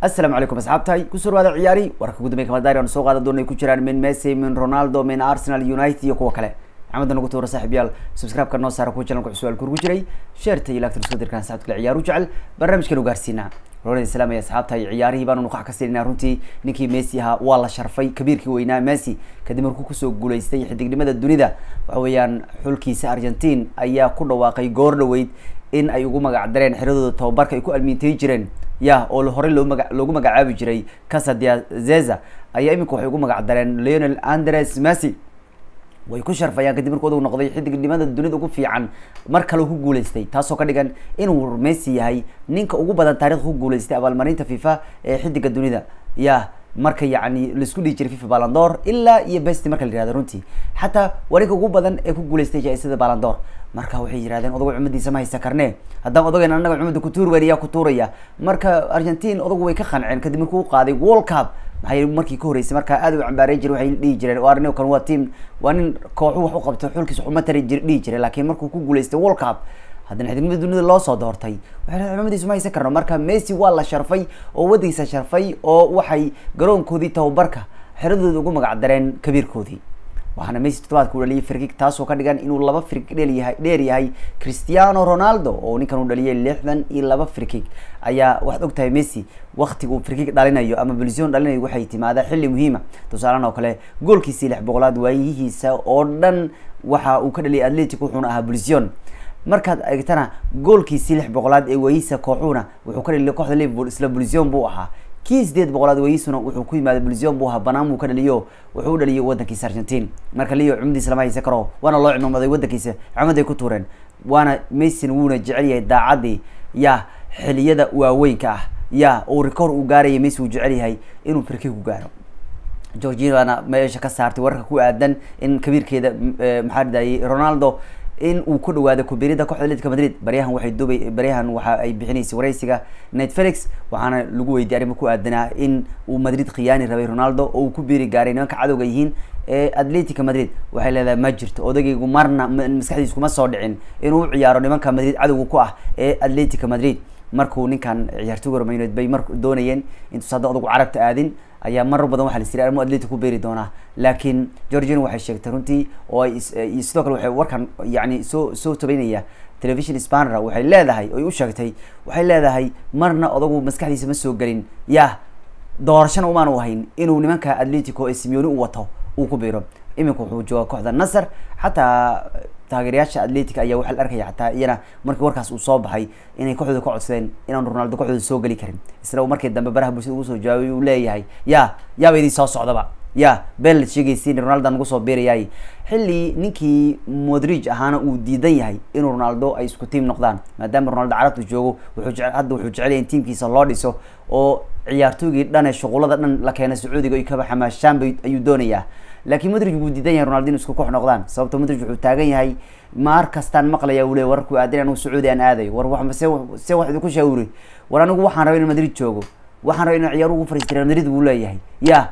asalaamu calaykum asxaabtahay kusoo dhawaada ciyaari warka ugu dambey kamaldaari aan soo qaadan doona ay ku jiraan min messi min ronaldo min arsenal united iyo kuwa kale maxameda nagu tuura saaxib yaal subscribe-ka noo saara kuwa channelka su-aal kurgu jiray sheerta iyo laagta isku dirkaan saxabta kale ciyaaru jecel barnaamijkan u gaarsiinaa rolan islaam iyo asxaabta iyo ciyaarihii baanu nuqax ka siinayna runtii ninkii messi ahaa waa la sharfay kabiirkii weynaa messi kadib markuu kusoo guuleystay xidignimada dunida waxa weeyaan xulkiisa argentine ayaa ku dhawaaqay goor dhaweyd in ay ugu magac dareen xiradooda tababarka ay ku almiintay jireen ya oo horey loo maga loogu magacaabi jiray casadia zeza ayaa imika waxay ugu magac dareen leonel andres messi way ku sharfayaan kadib markuu odag noqday xidignimada dunida ugu fiican mar kale ku guuleystay taasoo ka dhigan inuu messi yahay ninka ugu badan taarikhda ku guuleystay abaalmarinta fifa ee xidiga dunida ya marka yacni laisku dhihi jiray fifa balandor ilaa iyo besti marka la yihahdo runtii xataa waa ninka ugu badan ee ku guuleystay jaa-isada balandor marka waxay yidhahdeen odagu cumadiisa ma haysa karne haddaan odageyn anaga cumada kutuur weyn ayaa ku tuuraya marka argentine odagu way ka qanceen kadib markuu u qaaday world cup maxay markii ka horreysay marka aad u cambaareyn jiray waxay dhihi jireen waa nin kan waa team waa nin kooxu wax u qabto xulkiisa waxuma tari jir dhihi jiray laakiin markuu ku guuleystay world cup haddana xidignimada dunida loo soo doortay waxay cumadiisu ma haysan karno marka messi waa la sharfay oo waddigiisa sharfay oo waxay garoonkoodii tababarka xeradooda ugu magac dareen kabiirkoodii waxaana messi toddobaadka u dhaliyay frikig taasoo ka dhigan inuu laba frikig dheelyahay dheer yahay cristiano ronaldo oo ninkan uu dhaliyay lixdan iyo laba frikig ayaa waxaad ogtahay messi waktiga uu frikig dhalinayo ama bilsion dhalinayo waxay timaadaa xilli muhiima tusaalean oo kale goolkiisii lix boqolaad waayihiisa oo dhan waxa uu ka dhaliyay atletic wuxuuna ahaa bilsion markaad eegtana goolkiisii lix boqolaad ee waayihiisa kooxuuna wuxuu ka dhaliyay kooxda liverpool isla bilsion buu ahaa kii sideed boqolaad weyiisuna wuxuu ku yimaaday bilsion buu ahaa banaan buu ka dhaliyo wuxuu u dhaliyay wadankiisa argentine marka leo cumadiisa lama haysan karo waana loo cimamaday wadankiisa cumaday ku tuureen waana messin wuuna jecel yahay daacadii ya xiliyada waaweynka ah ya uu record uu gaaraya messi uu jecel yahay inuu firki ku gaaro georginana meesha ka saartay wararka ku aadan in kabiirkeeda maxaa dhidayay ronaldo in uu ku dhawaado kubirida kooxda atletica madrid baryahan waxay dubay baryahan waxa ay bixinaysay waraysiga net felix waxaana lagu weydiiyay arrimo ku aadanaa in uu madrid khiyaani rabay ronaldo oo uu ku biiri gaaray nimanka cadowga yihiin ee atletica madrid waxay leedahay ma jirto odagaygu marna maskaxdiis kuma soo dhicin inuu u ciyaaro nimanka madrid cadowga ku ah ee atletica madrid markuu ninkan ciyaartooga romayneed bay mar doonayeen intuus hadda odagu carabta aadin ayaa marar badan waxa la siri arrimo atletic ku beeri doonaa laakiin georgian waxay sheegtay runtii oo ay sidoo kale waxay warkan yani soo soo tabaynaya television spanera waxay leedahay oy u sheegtay waxay leedahay marna odagu maskaxdiisa ma soo gelin ya doorashana umaanu hayn inuu nimanka atletico ee simeoni u wato uu ku biiro iminka wuxuu jooga kooxda nasar xataa taageerayaasha atletic ayaa waxaa la arkaya xataa iyana markii warkaas uu soo baxay inay kooxdooda ka codsadeen inaan ronaldo kooxdooda soo geli karin isna uu markii dambe baraha bulshada ugu soo jawaabay uu leeyahay ya yaaba idin soo socdaba ya bel sheegaysiin ronaldo nagu soo biirayaay xilli ninkii modrig ahaana uu diidan yahay inuu ronaldo ay isku tiim noqdaan maadaama ronaldo carabta joogo wuxuu jece hadda wuxuu jecelyahay in tiimkiisa loo dhiso oo ciyaartoygii dhan ee shuqulada dhan la keenay sacuudiga ay kaba xamaashaan bay ayuu doonayaa laakiin madrig wuu diidan yahay ronaldo inu isku koox noqdaan sababto madrig wuxuu taagan yahay maar kastaan maqlaya uu le wararku aadin anigu sacuudi aan aadayo war wa se se wax idinku shaawuri war anigu waxaan rabay in madrid joogo waxaan rabay in ciyaar ugu fariistay real madrid buu leeyahay ya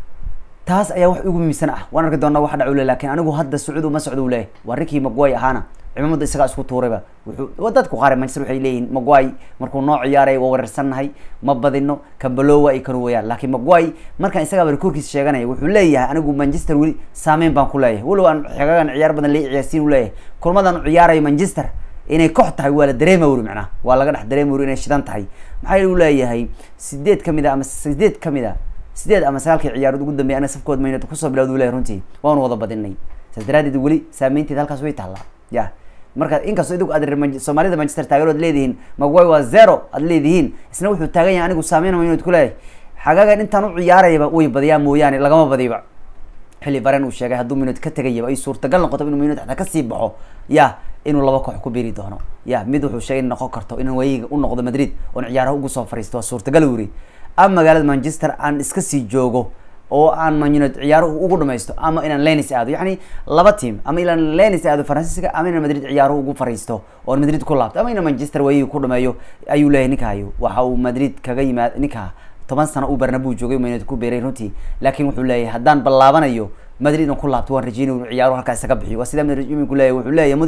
taas ayaa wax igu muhiimsan ah waan arki doonaa wax dhac u le lakin anigu hadda sacuud uma socdo u leeyahay waa rinkii magway ahaana cimamada isagaa isku tuurayba wuxuu dadku qaar manchester waxay leeyihiin magway markuu noo ciyaaraya waa wareersannahay ma badino kambalowa ay kanu wayaan laakiin magway markaan isagaaba rekoorkiisa sheeganaya wuxuu leeyahay anigu manchester weli saameyn baan ku leeyahay walow aan xegagan ciyaar badan la ciyaarsiin u leeyahay kulmadan u ciyaarayo manchester inay koox tahay waa la dareema wuri macnaha waa laga dhex dareema wuri inay shidan tahay maxaa u leeyahay sideed kamid a ama sideed kamid a sideed ama sagaalkii ciyaarood ugu dambeya ana safkood maynad kusoo bilawd u leeyahy runtii waanu wada badinay saas daraadeed weli saameynteed halkaas way taallaa ya marka inkastoo idigu aad soomaalida manchester taageerood leedihiin magway waa zero aad leedihiin isna wuxuu taagan yahay anigu saameyn maynad ku leeyahay xagagan intaan u ciyaarayaba way badiyaa mooyaane lagama badiba xilli baren uu sheegay hadduu minod ka tegayaba ay suurtagal noqoto inuu minod xataa kasii baxo ya inuu laba koox ku biri doono ya mid wuxuu sheegay in noqon karto inaan wayiga u noqdo madrid oon ciyaaraha ugu soo fariisto waa suurtagal wuri ama magaalada manchester aan iska sii joogo oo aan manuned ciyaaruhu ugu dhamaysto ama inaan lenis aado yani laba team ama inaan lenis aado faransiiska ama inaan madrid ciyaaruhu ugu fariisto oon madrid ku laabto ama inaan manchester wayiga ku dhameeyo ayuu leeyahay ninkayo waxa uu madrid kaga yimaad ninka toban sano uu barnabu joogay manuned ku beeray runtii laakiin wuxuu leeyahay haddaan ballaabanayo madrid inaan ku laabto waan rajeynay inu ciyaaruhu halkaa isaga bixiyo waa sidaa madrid iminku leeyahay wuxuu leeyahay modrig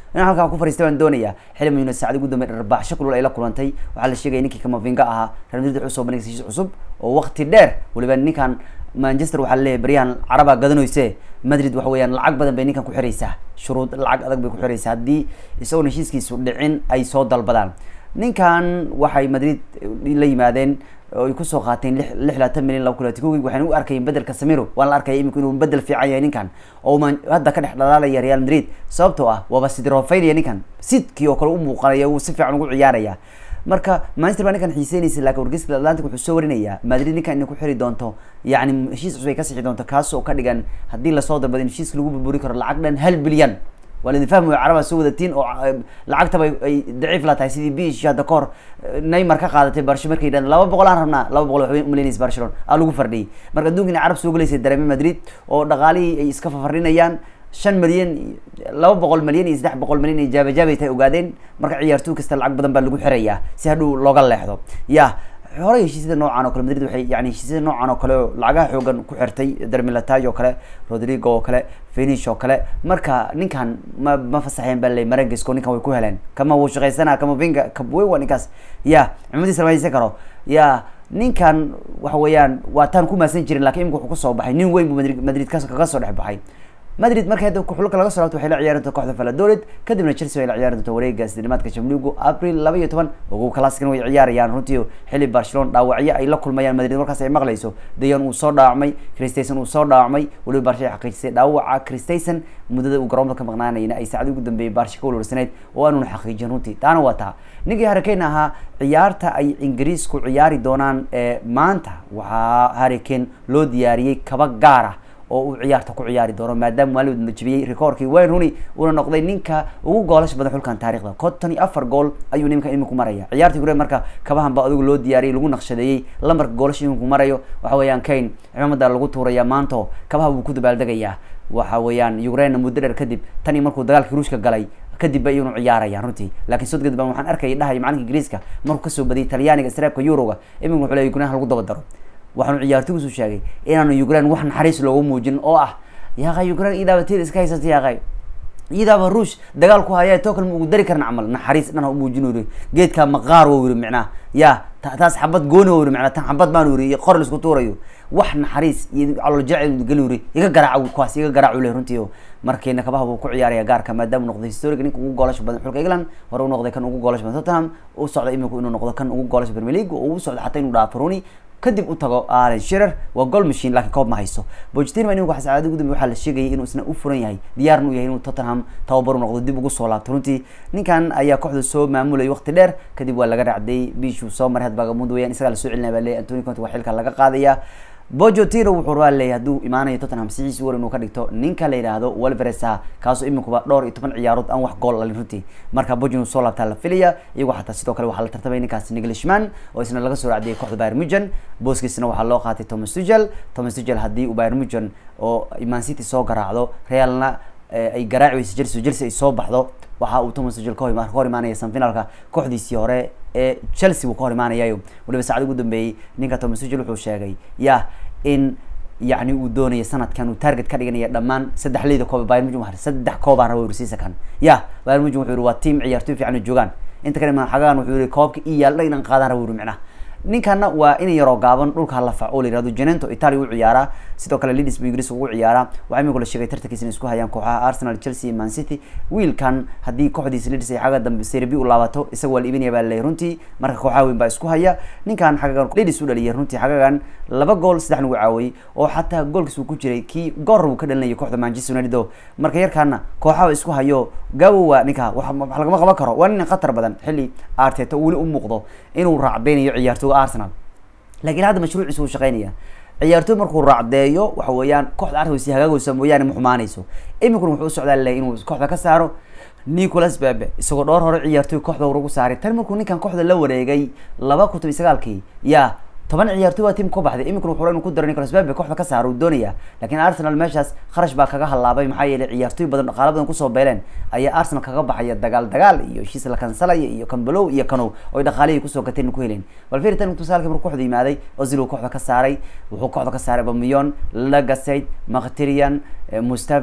in halkaa ku fariistay baan doonaya xili man united saacadi ugu dambe dharbaaxsho kulul ay la kulantay waxaa la sheegaya ninkii kamavinga ahaa real madrid wuxuu soo bandhigay heshiis cusub oo waqti dheer waliba ninkan manchester waxaa laleeyahay baryahan carabaa gadanayse madrid waxa weeyaan lacag badan bay ninkan ku xiraysaa shuruud lacag adag bay ku xiraysaa haddii isagoon heshiiskiisu dhicin ay soo dalbadaan ninkan waxay madrid la yimaadeen oo ay kusoo qaateen lix lix labaatan milyan laba kulati kogi waxayna u arkayeen bedelka samiro waan la arkaya imika inuu bedel fiican yahay ninkan oo man hadda ka dhex dhalaalaya real madrid sababtoo ah waaba sidrofaynaya ninkan sidkii oo kale u muuqanaya uu si fiican ugu ciyaaraya marka manchester baa ninkan xiiseynaysa laakiin wargeyska atlantic wuxuu soo warinayaa madrid ninkan inay ku xiri doonto yacni heshiis cusub ay ka sixi doonto kaas oo ka dhigan haddii lasoo dalbado in heshiiska lagu burburi karo lacag dhan hal bilyan waa laidin fahmaya carabaa soo wadatiin oo lacagtaba ay daciif la tahay sidii bish hadda kahor neymar ka qaadatay barsho markay yidhahdeen laba boqol aan rabnaa laba boqol waxbay umaleynaysa barcelona aa lagu fardhiyay marka adduunka inay carab soo gelaysay dareeme madrid oo dhaqaalihii ay iska fafardhinayaan shan milyan laba boqol milyan iyo saddex boqol milyan iyo jaabajaabay tahay ogaadeen marka ciyaartooy kasta lacag badan baa lagu xirayaa si hadhow looga leexdo ya horey heshiisyada noocan oo kale madrid waxay yani heshiisyada noocan oo kale oo lacagaha xoogan ku xirtay dermilatay oo kale rodrigo oo kale finish oo kale marka ninkan ma ma fasaxeen baa ley marangisko ninkan way ku heleen kama wuu shaqaysanaa kama vinga kabwey waa ninkaas ya cimadiisa lama haysan karo ya ninkan waxa weeyaan waa taan ku maasan jirin lakin imika wuxuu kusoo baxay nin weyn buu madrid madrid ka kaga soo dhex baxay madrid markay hadda xulka laga soo laabto waxay la ciyaari doonta kooxda valladolid kadibna chelsea way la ciyaari doonta wareega sidnimaadka chamligu april laba iyo toban ugu classicna way ciyaarayaan runtii xilli barcelona dhaawacyo ay la kulmayaan madrid markaas ay maqlayso dayan uu soo dhaawacmay christayson uu soo dhaawacmay waliba barsha ay xaqiijisay dhaawaca christayson muddada uu garoonka ka maqnaanayna ay saacadii ugu dambeeyay barsha ka walwarsaneyd oo aanuna xaqiijin runtii taana waa taa ninkii harikane ahaa ciyaarta ay ingiriisku ciyaari doonaan maanta waxaa harikane loo diyaariyey kaba gaar ah oo uu ciyaarta ku ciyaari doono maadaama maalin la jebiyey rekoorkii wayne rooney uuna noqday ninka ugu goolasha badan xulkan taarikhda konton iyo afar gool ayuu nimanka iminku maraya ciyaartii hore marka kabahan ba adigu loo diyaariyay lagu naqshadeeyey lambarka goolasha iminku marayo waxa weeyaan kane cimaamada lagu tuuraya maanto kabaha wuu ku dabaaldegayaa waxa weeyaan ukraine muddo dheer kadib tan iyo markuu dagaalkii ruushka galay kadib ba iyunu ciyaarayaan runtii lakin sodgad baan waxaan arkaya dhahay macalinka ingiriiska markuu kasoo badiyay talyaaniga sreebka euroga imika wuxuu leey ukraine lagu daba daro waxaanu ciyaartoygiisu sheegay inaanu ukraine wax naxariis loogu muujin oo ah yaaqay ukraine idaaba teeda iska haysata yaaqay idaaba ruush dagaal ku haya too kale ma ugu dari karan camal naxariis dhan ha umuujin uri geedkaa maqaar wo yiri micnaha ya taas xabad gooni wo yiri micnaa tan xabad baan yiri iyo qor la isku tuurayo wax naxariis iyo calool jacel geli yiri iga garaac kuwaas iga garaac ule runtii markiina kabaha buu ku ciyaaraya gaarka maadaama noqday historiga ninka ugu goolasha badan xulka england hore u noqday kan ugu goolasha badan tottenham u socda iminku inuu noqdo kan ugu goolasha premier league oo u socda xataa inuu dhaafo rooney kadib u tago allen shirer waa goal machine lakin koob ma hayso pochettino imika waxa saacada ugu dambe waxaa la sheegayay inuu isna u furan yahay diyaarna u yahay inuu tottenham tababar u noqdo dib ugu soo laabto runtii ninkan ayaa kooxda soo maamulayay waqti dheer kadib waa laga raacday bishuu soo maray hadbaagamud weyaan isagaa lasoo celinaya baa leeyahy antony conte waa xilka laga qaadaya bojotino wuxuu rabaa leeyahy hadduu imaanayo tottenham sixiis war inuu ka dhigto ninka la yidhaahdo walveresa kaasoo iminkuba dhowr iyo toban ciyaarood aan wax gool dhalin runtii marka bojo inuu soo laabtaa la filaya iyagoo xataa sidoo kale waxaa la tartamay ninkaas niglishman oo isna laga soo raacdiyay kooxda bayr mugen booskiisna waxaa loo qaatay thomas tugel thomas tugel haddii uu bayr mugen oo man city soo garaacdo realna ay garaaci weysa chelsea chelsea ay soo baxdo waxa uu thomas tugel ka hor imaanaya sanfinalka kooxdiisii hore ee chelsea buu ka hor imaanayayo waliba saacada ugu dambeeyey ninka thomas tugel wuxuu sheegay ya in yacni uu doonaya sanadkan uu target ka dhiganaya dhammaan saddex leyda koob bayr mujin waa saddex koobaan raba ursiisa kan ya bayr mujin wuxuu yihi waa team ciyaartoy fiican joogaan inta kale xagaan wuxuu yihi koobka i yaal dhan inaan qaadaan raba uri micnaha ninkana waa in yaroo gaaban dhulka la faco la yirahdo genento italia u ciyaaraa sidoo kale lidis buu ingiriis ugu ciyaaraa waxaa imika la sheegay tartankiisa inay isku hayaan kooxaha arsenal chelsea iyo man city wiilkan haddii kooxdiisa lidis ay xagga dambe serbi u laabato isaga waa la iibinaya baa laleeyahy runtii marka kooxaha weyn baa isku haya ninkan xagagan lidis u dhaliyay runtii xagagan laba gool saddex nagu caawiyey oo xataa goolkiis uu ku jiray kii goor uu ka dhalinayay kooxda manchester united o marka yarkaana kooxaha isku hayo gaawo waa ninka wax lagama qaban karo waa nin khatar badan xilli arteta weli u muuqdo inuu raacdeynayo ciyaartooga arsenal lakiin hadda mashruuciisa uu shaqeynaya ciyaartooy markuu raacdeeyo waxa weeyaan kooxda arsenal si hagaagaysa mooyaane ma xumaanayso iminkuna wuxuu u socdaa laleeyahy inuu kooxda ka saaro nicolas bebe isagoo dhowr hore ciyaartooy kooxda ugu saaray tan markuu ninkan kooxda la wareegay laba kun toban sagaalkii ya toban ciyaartoy waa tiim ka baxday iminkuna wuxuu inuu ku daro nicolas bebe kooxda ka saaro uu doonaya lakiin arsenal meeshaas kharash baa kaga halaabay maxaa yeelay ciyaartooy badan dhaqaalo badan kusoo beeleen ayaa arsenal kaga baxaya dagaal dagaal iyo heshiis la kansalaya iyo kambalow iyo kanow oy dhaqaalihii kusoo gateen ku heleen bal firi tan tusaalkii markuu kooxda yimaaday ozil uu kooxda ka saaray wuxuu kooxda ka saaray bamiyon lagasayd mkhtirian mustavi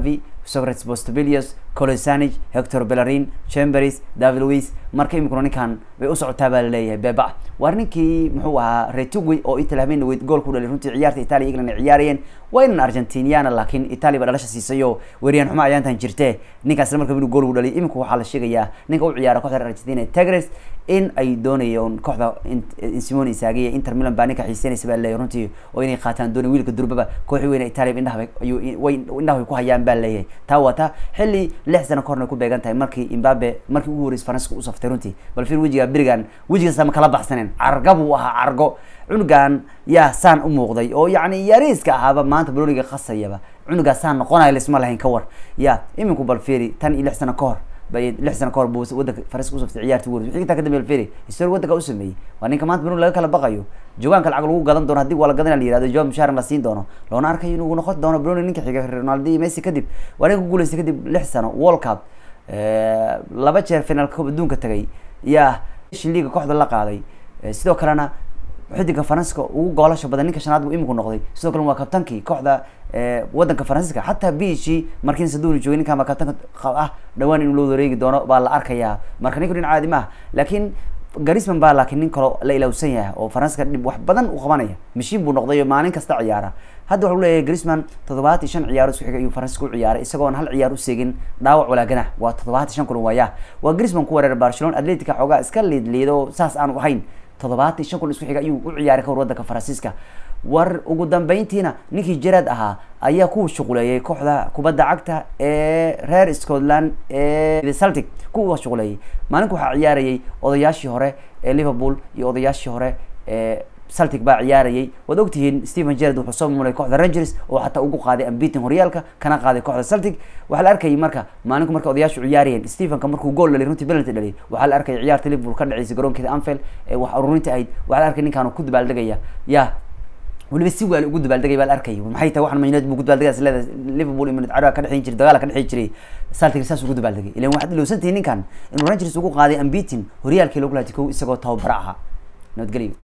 socrates postbilius colosanic hector bellerin chamberis david louis marka iminkuna ninkan bay u socotaa baa laleeyahay beba waar ninkii muxuu ahaa retugui oo italy habeen dhaweyd gool ku dhalay runtii ciyaarta italia england ay ciyaarayeen waa inan argentiniana laakiin italia ba dhalasha siisay oo weeriyaan xumo ayaantan jirte ninkaas isla markaba inuu gool ugu dhalay imika waxaa la sheegayaa ninka u ciyaara kooxda reer argentina tigres in ay doonayeen kooxda simone isagiya inter milan baa ninka xiiseynaysa baa leeyahay runtii oo inay qaataan doonay wiilka durbaba kooxi weyne italia indhaha ayuu way indhaha way ku hayaan baa leeyahay taa waa taa xilli lix sano kahorna ku beegan tahay markii imbabe markii ugu horreysay faranska u saftay runtii bal fiir wejiga berigan wejigaasa ma kala baxsaneen carga buu ahaa cargo cunugan yaa saan u muuqday oo yacni yariiska ahaaba maanta baloniga qasayaba cunugaa saan noqonayo laisma lahayn ka war ya iminku bal fiiri tan iyo lix sano ka hor bay lix sano kahor buu wadanka faranska usaftay ciyaarti ugu horreysay wixii intaa kadambe alferi historia wadanka u sameeyey waa ninka maanta baloni laga kala baqayo jogaanka lacag lagu gadan doono haddii waa la gadana la yihahdo job musharan la siin doono loona arkayo inuu noqon doono baloni ninka xiga ronaldo iyo messi kadib waa ninka ku guuleystay kadib lix sano world cup laba jeer finaalka koob adduunka tagay ya liga kooxda la qaaday sidoo kalena xidiga faranska ugu goolasha badan ninka shanaad buu iminku noqday sidoo kale waa kabtankii kooxda wadanka faransiiska xataa biishii markiin saduuni joogay ninkan baa kabtanka ah dhawaan inuu loo wareegi doono baa la arkayaa marka ninku nin caadi maaha laakiin garisman baa laakiin nin kaloo la ilawsan yahay oo faranska dhib wax badan u qabanaya mashiin buu noqday oo maalin kasta ciyaara hadda waxau leeyahay grisman toddobaat iyo shan ciyaaro isku xigay ayuu faransiska u ciyaaray isagoon hal ciyaar u seegin dhaawac walaagana waa toddobaat iyo shan kulan waaya waa grisman ku weerar barcelona atletica xoogaa iska liid liido saas aanu ahayn toddobaatan iyo shan kulan isku xiga ayuu u ciyaaray ka hor wadanka faransiiska war ugu dambeyntiina ninkii jarad ahaa ayaa ku shuquleeyay kooxda kubadda cagta ee reer scotland ee celtic kuwa shuquleeyay maalinku waxaa ciyaarayay odayaashii hore ee liverpool iyo odayaashii hore ee celtic baa ciyaarayay waad ogtihiin stephen jarad wuxuu soo mulay kooxda rangers oo xataa ugu qaaday ambiting horyaalka kana qaaday kooxda celtic waxaa la arkayay marka maalinku marka odayaashu ciyaarayeen stephenka markuu gool dhalay runtii penalty dhalay waxaa la arkayay ciyaarta liverpool ka dhaceysay garoonkeeda anfield ee wax ururinta ahayd waxaa la arkay ninkaan ku dabaaldegaya ya weliba si waali ugu dabaaldegay baa la arkayay maxay tahay waxan mayneed buu ku dabaaldegay leedahay liverpool iyo minute caraba ka dhexeyn jiray dagaala ka dhexeyn jiray celtic saas ugu dabaaldegay ilan waxaad ilowsantihiin ninkan inuu rangers ugu qaaday ambiting horyaalkii lagu laatay kow isagoo tababara ahaa nabadgelyo